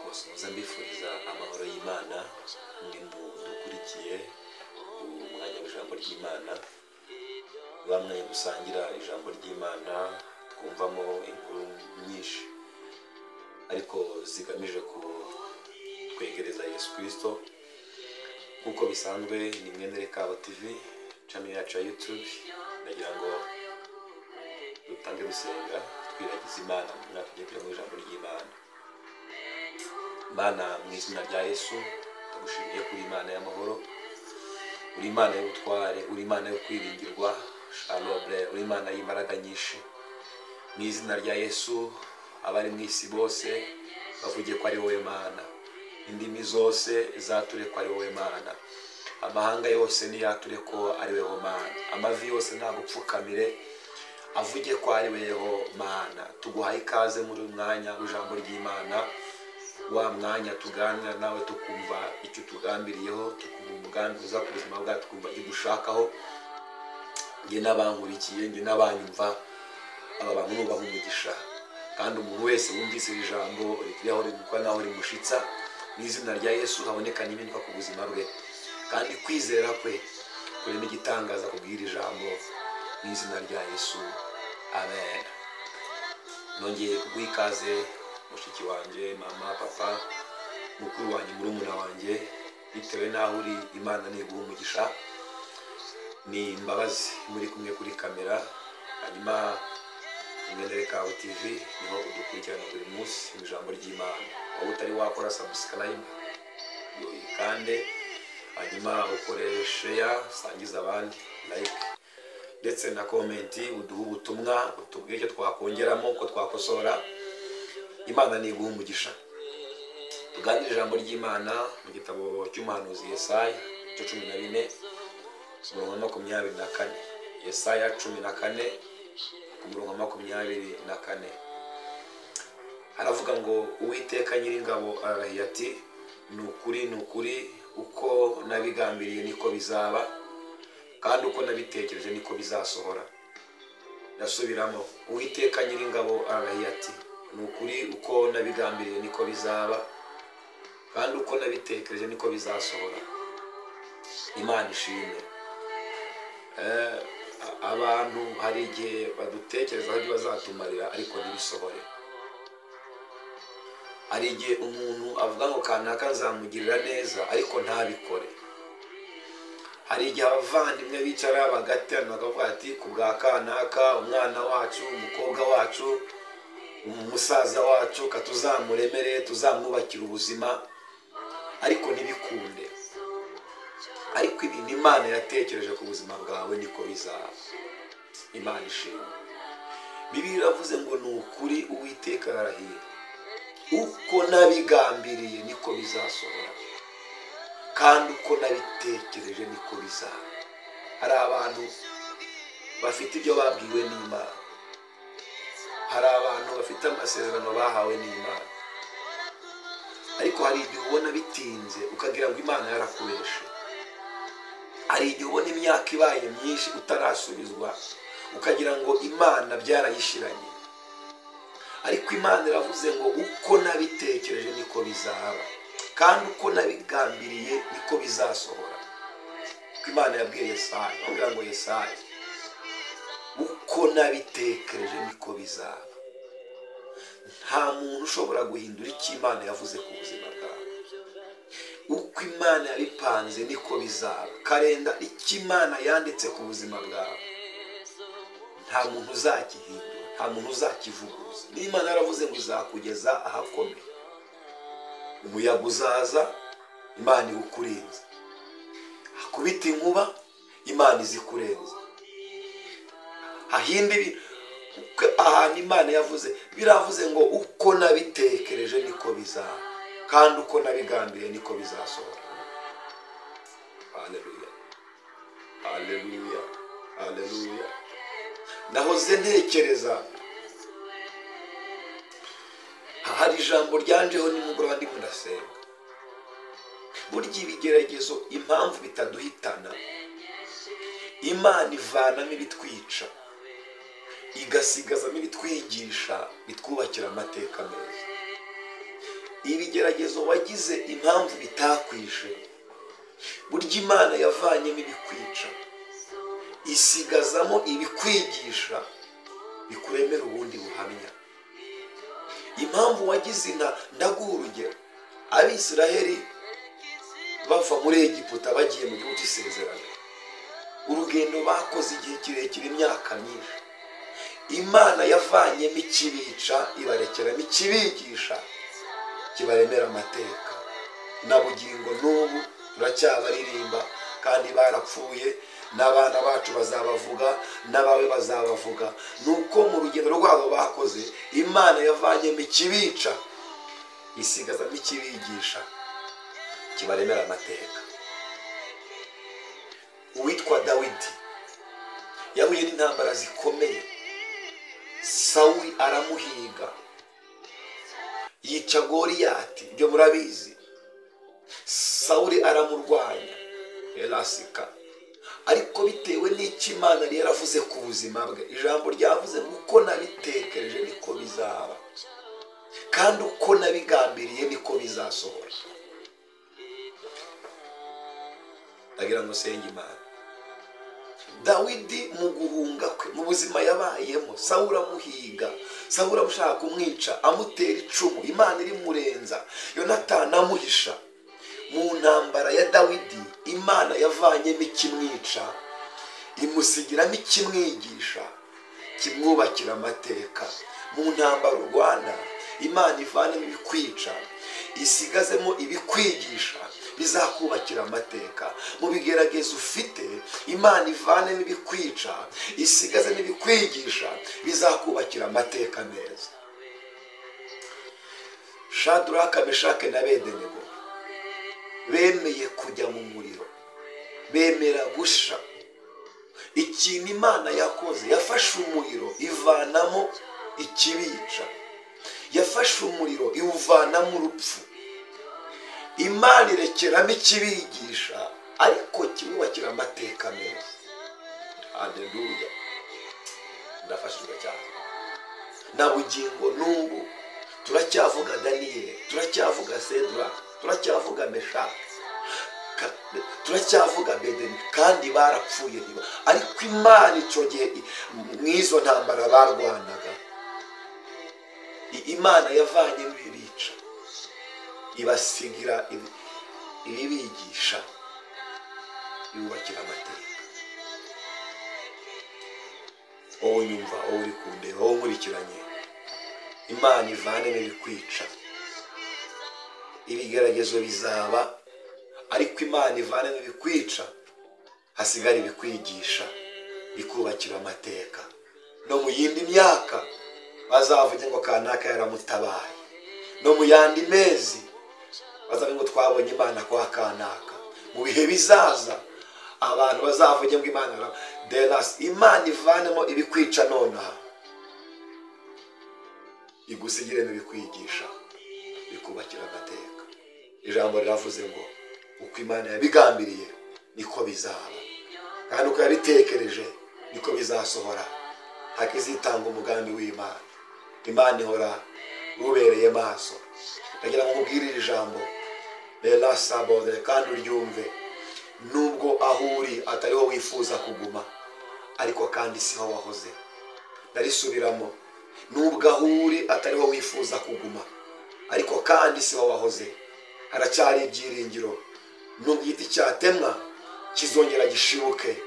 bose muze mbifuriza amahoro y'imana ndi mukurikiye umwanya w'ijambo ry'imana bamwe dusangira ijambo ry'imana twumvamo inkuru nyinshi ariko zigamije kutwegereza yesu kirisito nk'uko bisanzwe ni mwene kabo tivi cami yacu ya yutube ndagira ngo dutange gusenga twiragiza imana mwaka ugiye kujya mu ijambo ry'imana mana mu izina rya yesu tugushimiye kuri imana y'amahoro uri imana y'ubutware uri imana yo kwiringirwa shalobure uri imana y'imbaraga nyinshi mu izina rya yesu abari mu isi bose bavuge ko ari wowe mana indimi zose zature ko ari wowe mana amahanga yose niyature ko ari wowe mana amavi yose ntagupfukamire avuge ko ari wowe mana tuguhaye ikaze muri uyu mwanya w'ijambo ry'imana wa mwanya tuganira nawe tukumva icyo utugambiriyeho tukumva umugambi uza ku buzima bwacu tukumva icyo dushakaho njye n'abankurikiye njye n'abanyumva aba bantu nubaha umugisha kandi umuntu wese wumvise iri jambo rikiriho riguka naho rimushitsa mu izina rya yesu haboneka n'impinduka ku buzima bwe kandi kwizera kwe kurema igitangaza kubwira ijambo mu izina rya yesu amen nongeye kuguha ikaze mushiki wanjye mama papa mukuru wanjye murumuna wanjye bitewe n'aho uri imana ntiguha umugisha ni imbabazi muri kumwe kuri kamera hanyuma imyendere kawe tv niho udukurikirana buri munsi mu ijambo ry'imana waba utari wakora sabusikarayibu kandi hanyuma ukoresheya sangiza abandi layike ndetse na komenti uduha ubutumwa utubwire icyo twakongeramo ko twakosora imana ntiguha umugisha tuganire ijambo ry'imana mu gitabo cy'umuhanuzi yesayi cyo cumi na bine umurongo wa makumyabiri na kane yesaya cumi na kane ku murongo wa makumyabiri na kane aravuga ngo uwiteka nyiringabo ararahiye ati ni ukuri ni ukuri uko nabigambiriye niko bizaba kandi uko nabitekereje niko bizasohora ndasubiramo uwiteka nyiringabo ararahiye ati ni ukuri uko nabigambiriye niko bizaba kandi uko nabitekereje niko bizasohora imana ishimwe abantu hari igihe badutekerezaho ibyo bazatumarira ariko ntibisohore hari igihe umuntu avuga ngo kanaka nzamugirira neza ariko ntabikore hari igihe abavandimwe bicara bagaterana bakavuga ati ku bwa kanaka umwana wacu umukobwa wacu umusaza wacu katuzamuremere tuzamwubakire ubuzima ariko ntibikunde ariko ibintu imana yatekereje ku buzima bwawe niko bizaba imana ishimwe bibiri iravuze ngo ni ukuri uwiteka arahiye uko nabigambiriye niko bizasohora kandi uko nabitekereje niko bizaba hari abantu bafite ibyo babwiwe n'imana hari abantu bafite amasezerano bahawe n'imana ariko hari igihe ubona bitinze ukagira ngo imana yarakubeshe hari igihe ubona imyaka ibaye myinshi utarasubizwa ukagira ngo imana byarayishiranye ariko imana iravuze ngo uko nabitekereje niko bizaba kandi uko nabigambiriye niko bizasohora kuko imana yabwiye yesayi bamubwira ngo yesayi uko nabitekereje niko bizaba nta muntu ushobora guhindura icyo imana yavuze ku buzima bwawe uko imana yabipanze niko bizaba karenda icyo imana yanditse ku buzima bwawe nta muntu uzakihindura nta muntu uzakivuguruza niba imana yaravuze ngo izakugeza ahakomeye umuyaga uzaza imana iwukurenza hakubita inkuba imana izikurenza hahinde ahantu imana yavuze biravuze ngo uko nabitekereje niko bizaba kandi uko nabigambiriye niko bizasohora haleluya haleluya haleluya nahoze ntekereza hari ijambo ryanjeho nimugoroba ndimo ndasenga burya ibigeragezo impamvu bitaduhitana imana ivanamo ibitwica igasigazamo ibitwigisha bitwubakira amateka meza ibigeragezo wagize impamvu bitakwishe burya imana yavanyemo ibikwica isigazamo ibikwigisha bikuremera ubundi buhamya impamvu wagize inka ndaguha urugero abisiraheli bava muri egiputa bagiye mu gihugu cy'isezerano urugendo bakoze igihe kirekire imyaka myinshi imana yavanyemo ikibica ibarekeramo ikibigisha kibaremera amateka na bugingo n'ubu turacyabaririmba kandi barapfuye n'abana bacu bazabavuga n'abawe bazabavuga ni uko mu rugendo rwabo bakoze imana yavanyemo ikibica isigazamo ikibigisha kibaremera amateka uwitwa dawidi yahuye n'intambara zikomeye sawuri aramuhiga yica goriyati ibyo murabizi sawuri aramurwanya erasika ariko bitewe n'icyo imana yari yaravuze ku buzima bwe ijambo ryavuze uko nabitekereje niko bizaba kandi uko nabigambiriye niko bizasohora ndagira ngo senge imana dawidi mu guhunga kwe mu buzima yabayemo sawura amuhiga sawura amushaka kumwica amutera icumu imana irimurenza yonatani amuhisha mu ntambara ya dawidi imana yavanyemo ikimwica imusigiramo ikimwigisha kimwubakira amateka mu ntambaro rwanda imana ivanamo ibikwica isigazemo ibikwigisha bizakubakira amateka mu bigeragezo ufite imana ivanemo ibikwica isigazemo ibikwigisha bizakubakira amateka meza shaduraka meshake na bedenego bemeye kujya mu muriro bemera gusha ikintu imana yakoze yafashe umuriro ivanamo ikibica yafashe umuriro iwuvanamo urupfu imana irekeramo ikibigisha ariko kimwubakira amateka meza haderuya ndafashijwe cyane na bugingo n'ubu turacyavuga daniyeli turacyavuga sedura turacyavuga meshake ka- turacyavuga bedeni kandi barapfuye ntiba ariko imana icyo gihe i- mu izo ntambara barwanaga I- imana yavanye ibibica ibasigira ibi- ibibigisha yubakira amateka wowe unyumva wowe uri kundeba wowe nkurikiranye imana ivanemo ibikwica ibigeragezo bizaba ariko imana ivanemo ibikwica hasigara ibikwigisha bikubakira amateka no mu yindi myaka bazavuge ngo kanaka yaramutabaye no mu yandi mezi bazavuge ngo twabonye imana kwa kanaka mu bihe bizaza abantu bazavuge ngo imana yara- derasi imana ivanemo ibikwica nonaha igusigiremo ibikwigisha bikubakira amateka ijambo riravuze ngo uko imana yabigambiriye niko bizaba kandi uko yabitekereje niko bizasohora hakizitanga umugambi w'imana imana ihora ubereye maso ndagira ngo nkubwire iri jambo rera sabode kandi uryumve nubwo aho uri atariho wifuza kuguma ariko kandi siho wahoze ndarisubiramo nubwo aho uri atariho wifuza kuguma ariko kandi siho wahoze haracyari ibyiringiro nubwo igiti cyatemwa kizongera gishibuke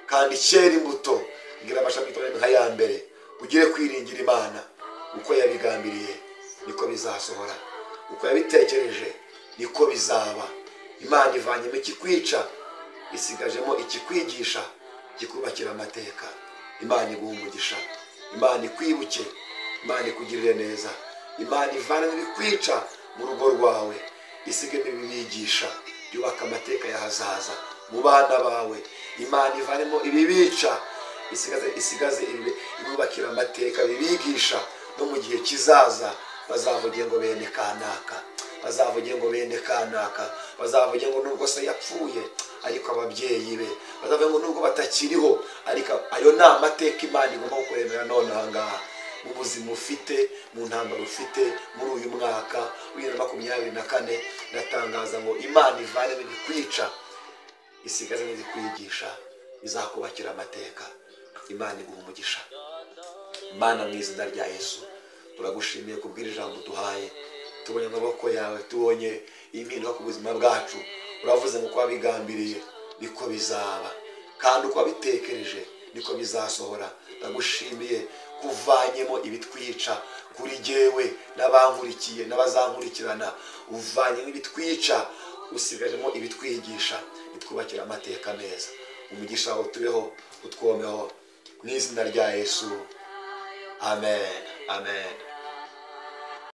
kandi cyera imbuto ngira amashami itoye nka ya mbere ugire kwiringira imana uko yabigambiriye niko bizasohora uko yabitekereje niko bizaba imana ivanyemo ikikwica isigajemo ikikwigisha kikubakira amateka imana iguha umugisha imana ikwibuke imana ikugirire neza imana ivanemo ibikwica mu rugo rwawe isigemo ibibigisha byubaka amateka y'ahazaza mu bana bawe imana ivanemo ibibica isigaze isigaze ibi- ibubakira amateka bibigisha no mu gihe kizaza bazavuge ngo bene kanaka bazavuge ngo bene kanaka bazavuge ngo nubwo se yapfuye ariko ababyeyi be bazavuge ngo nubwo batakiriho ariko ayo ni amateka imana igomba kukuremera none aha ngaha mu buzima ufite mu ntambaro ufite muri uyu mwaka w'ibihumbi na makumyabiri na kane ndatangaza ngo imana ivane n'ibikwica isigaze n'izikwigisha izakubakira amateka imana iguha umugisha mana mu izina rya yesu turagushimiye kubwira ijambo duhaye tubonye amaboko yawe tubonye impinduka ku buzima bwacu uravuze ngo kuba bigambiriye niko bizaba kandi uko wabitekereje niko bizasohora ndagushimiye kuvanyemo ibitwica kuri jyewe n'abankurikiye n'abazankurikirana uvanyemo ibitwica usigajemo ibitwigisha bitwubakira amateka meza umugisha wawe tubeho utwomeho mu izina rya yesu amen amen